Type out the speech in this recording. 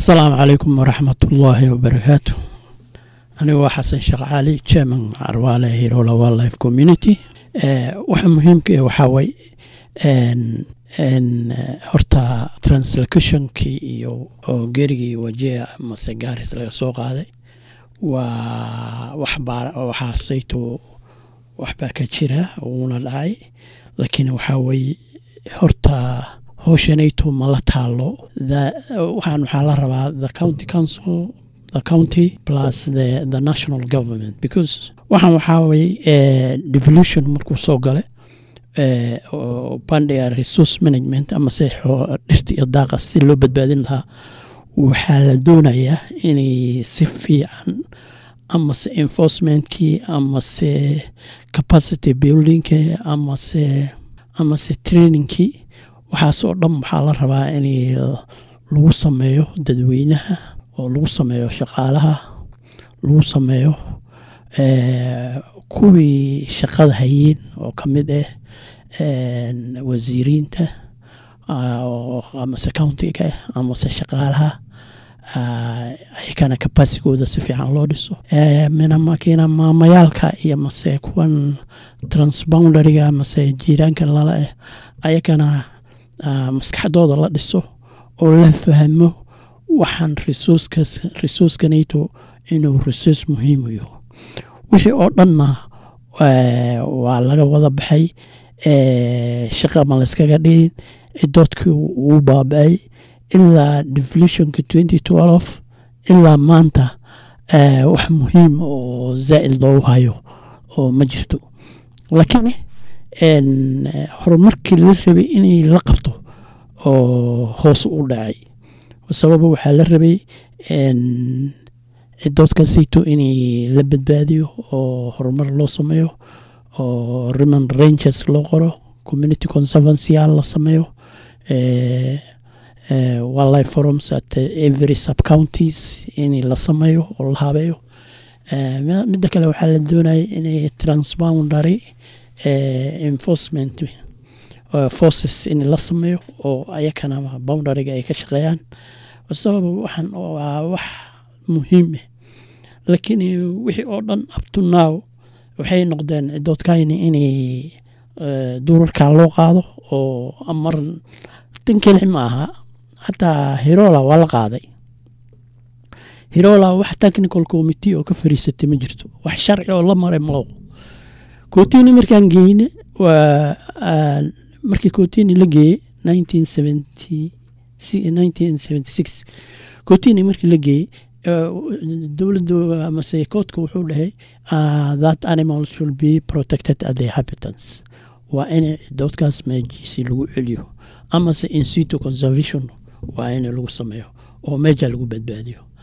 asalaamu calaykum waraxmatullaahi wabarakaatu anigu waa xasan sheekh cali chairman carwaale hirola wildlife community waxa muhiimka eh waxaa way horta translocationkii iyo oo gerigii wajea mase gaaris laga soo qaaday waa waxaasayto waxbaa ka jira uuna dhacay laakiin waxaa weye horta howshanayto mala taalo waxaan waxaa la rabaa the county council the county plus the, the national government because waxaan waxaa weye devolution markuu soo gale bandhiga resource management amase dhirta iyo daaqa si loo badbaadin lahaa waxaa la doonayaa inay si fiican amase enforcementkii amase capacity buildingki amase amase trainingkii waxaasoo dhan waxaa la rabaa in lagu sameeyo dadweynaha oo lagu sameeyo shaqaalaha lagu sameeyo kuwii shaqada hayeen oo ka mid ah wasiiriinta amase countiga amase shaqaalaha ayakana kabasigooda si fiican loo dhiso minamakiina maamayaalka iyo mase kuwan transboundariga mase jiiraanka lala ah ayakana maskaxdooda la dhiso oo la fahmo waxaan resourcekanayto inuu resource muhiimu yaho wixii oo dhanna waa laga wada baxay shaqa ma layskaga dhigin cidoodkii uu baaba-ay ilaa devolutionka twenty twelve ilaa maanta wax muhiim oo zaa'id loogu hayo oo ma jirto laakiin horumarkii la rabay inay la qabto oo hoos u dhacay sababa waxaa la rabay cidoodkasito inay la badbaadiyo oo horumar loo sameeyo oo riman ranges loo qoro community conservancyal la sameeyo wildlife forums at every sub counties in la sameeyo oo la habeeyo midda kale waxaa la doonaya inay transboundary enforcement forces in la sameeyo oo ayakana boundaryga ay ka shaqeeyaan sababa waxaan waa wax muhiim ah laakiin wixii oo dhan upto now waxay noqdeen cidoodkayni inay duurarkaa loo qaado oo amar tan kelix ma aha xataa hirola waa la qaaday hirola wax technical committee oo ka fariisatay ma jirto wax sharci oo la maray malo kotini markaan geyne waa markii kotini la geeyey nineteen seventy nineteen seventy six kotini markii la geeyey dowladda amase koodka wuxuu dhahay that animal should be protected at the habitants waa in cidoodkaas meejiisi lagu celiyo amase insito conservation waa in lagu sameeyo oo meeja lagu badbaadiyo